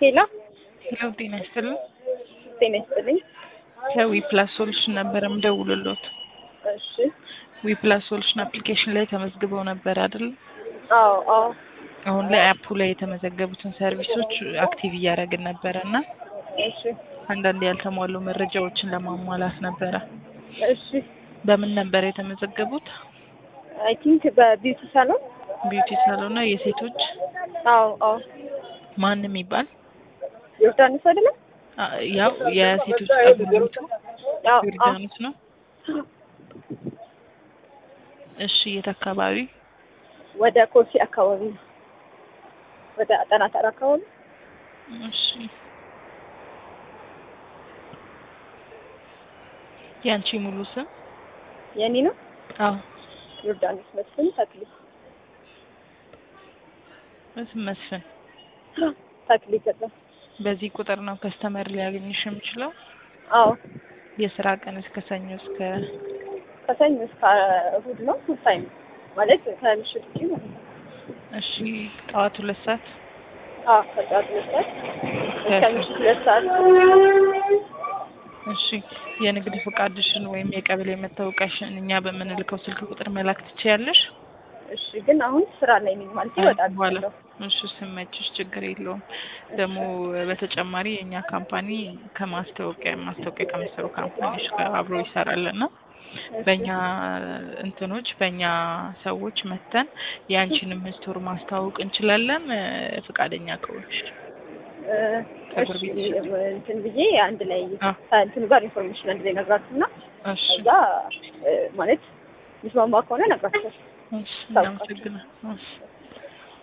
ሄሎ ሄሎ ጤና ይስጥልኝ። ጤና ይስጥልኝ። ከዊ ፕላስ ሶሉሽን ነበረ ምደውልሎት። እሺ ዊ ፕላስ ሶሉሽን አፕሊኬሽን ላይ ተመዝግበው ነበር አይደል? አዎ አዎ አሁን ላይ አፑ ላይ የተመዘገቡትን ሰርቪሶች አክቲቭ እያደረግን ነበረ እና እሺ አንዳንድ ያልተሟሉ መረጃዎችን ለማሟላት ነበረ። እሺ በምን ነበር የተመዘገቡት? አይ ቲንክ በቢዩቲ ሳሎን ቢዩቲ ሳሎን ነው። የሴቶች አዎ አዎ ማን የሚባል ዮርዳኖስ አይደለም? አ- ያው የሴቶች ጸጉር ቤቱ አዎ አዎ ዮርዳኖስ ነው። እሺ የት አካባቢ? ወደ ኮልፌ አካባቢ ነው። ወደ አጠና ተራ አካባቢ እሺ ያንቺ ሙሉ ስም? የኔ ነው። አዎ ዮርዳኖስ መስፍን ተክሌ መስፍን መስፍን። ተክሌ ገባ። በዚህ ቁጥር ነው ከስተመር ሊያገኝሽ የሚችለው? አዎ የስራ ቀን እስከ ሰኞ እስከ ከሰኞ እስከ እሑድ ነው ፉል ታይም ማለት ከምሽት ውጪ ማለት ነው። እሺ ጠዋት ሁለት ሰዓት አዎ ከጠዋት ሁለት ሰዓት እስከ ምሽት ሁለት ሰዓት እሺ የንግድ ፈቃድሽን ወይም የቀበሌ መታወቂያሽን እኛ በምንልከው ስልክ ቁጥር መላክ ትችያለሽ? እሺ ግን አሁን ስራ ላይ ነኝ ማለት ይወጣል በኋላ እሺ ስመችሽ ችግር የለውም። ደግሞ በተጨማሪ የእኛ ካምፓኒ ከማስታወቂያ ማስታወቂያ ከሚሰሩ ካምፓኒዎች ጋር አብሮ ይሰራል እና በእኛ እንትኖች በእኛ ሰዎች መተን የአንቺንም ስቶር ማስተዋወቅ እንችላለን እ፣ ፈቃደኛ ከሆንሽ ፀጉር ቤት እንትን ብዬ አንድ ላይ አ። ከእንትኑ ጋር ኢንፎርሜሽን አንድ ላይ ነግራችሁና እሺ ከዛ እ፣ ማለት ሚስማማ ከሆነ ነግራችኋል። እሺ እናመሰግናለን። እሺ